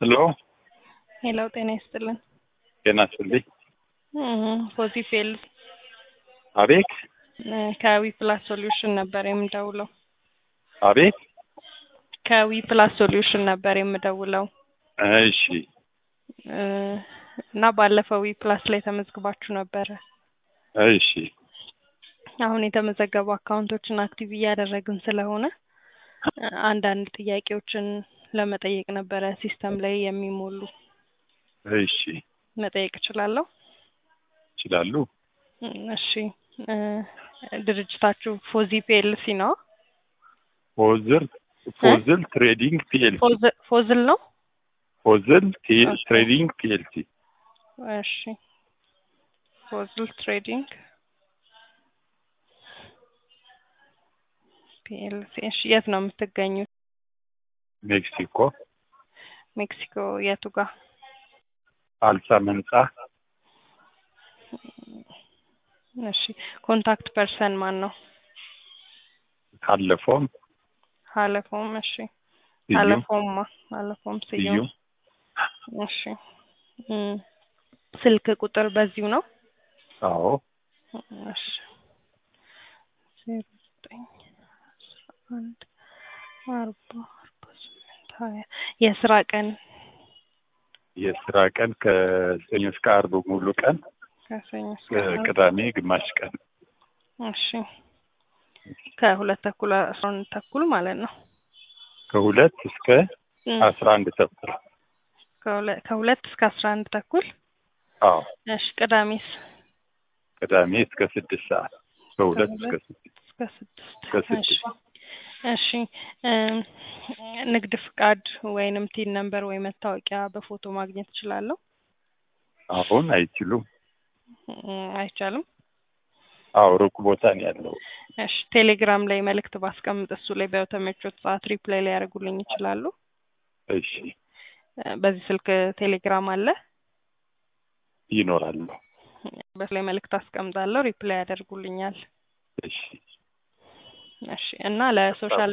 ሄሎ ሄሎ ጤና ይስጥልን። ጤና ይስጥልኝ። ፖዚፌል አቤት ከዊ ፕላስ ሶሉሽን ነበር የምደውለው። አቤት ከዊ ፕላስ ሶሉሽን ነበር የምደውለው እሺ እ እና ባለፈው ዊ ፕላስ ላይ ተመዝግባችሁ ነበረ። እሺ አሁን የተመዘገቡ አካውንቶችን አክቲቭ እያደረግን ስለሆነ እ አንዳንድ ጥያቄዎችን ለመጠየቅ ነበረ ሲስተም ላይ የሚሞሉ እሺ መጠየቅ እችላለሁ? ይችላሉ። እ እሺ እ ድርጅታችሁ ፎዚ ፒኤልሲ ነው? ፎዝል ፎዝል ትሬዲንግ ፒኤልሲ ፎዝ- ፎዝል ነው? ፎዝል ቲ- ኦኬ። ትሬዲንግ ፒኤልሲ እሺ ፎዝል ትሬዲንግ ፒኤልሲ። እሺ የት ነው የምትገኙት? ሜክሲኮ ሜክሲኮ የቱ ጋር? አልሳ መንጻ እሺ ኮንታክት ፐርሰን ማን ነው? ካለፈውም ሀለፎም። እሺ ስዩም ሀለፎማ ሀለፎም ስዩም። ስዩም እሺ እ ስልክ ቁጥር በዚሁ ነው? አዎ እሺ ዜሮ ዘጠኝ አስራ አንድ አርባ አርባ ስምንት ሀያ የስራ ቀን የስራ ቀን ከሰኞ እስከ አርብ ሙሉ ቀን ከሰኞ እስከ ዓርብ። ቅዳሜ ግማሽ ቀን እሺ ከሁለት ተኩል አስራ አንድ ተኩል ማለት ነው። ከሁለት እስከ እ አስራ አንድ ተኩል ከሁለ- ከሁለት እስከ አስራ አንድ ተኩል አዎ እሺ ቅዳሜስ ቅዳሜ እስከ ስድስት ሰዓት ከሁለት እስከ ስድስት እስከ ስድስት እስከ ስድስት እሺ እሺ እ ንግድ ፍቃድ ወይንም ቲን ነምበር ወይ መታወቂያ በፎቶ ማግኘት እችላለሁ? አሁን አይችሉም። እ አይቻልም። አዎ ሩቅ ቦታ ነው ያለው። እሺ ቴሌግራም ላይ መልእክት ባስቀምጥ እሱ ላይ በተመቾት ሰዓት ሪፕላይ ላይ ያደርጉልኝ ይችላሉ? እሺ እ በዚህ ስልክ ቴሌግራም አለ? ይኖራሉ። በሱ ላይ መልእክት አስቀምጣለሁ ሪፕላይ ያደርጉልኛል። እሺ እሺ እና ለሶሻል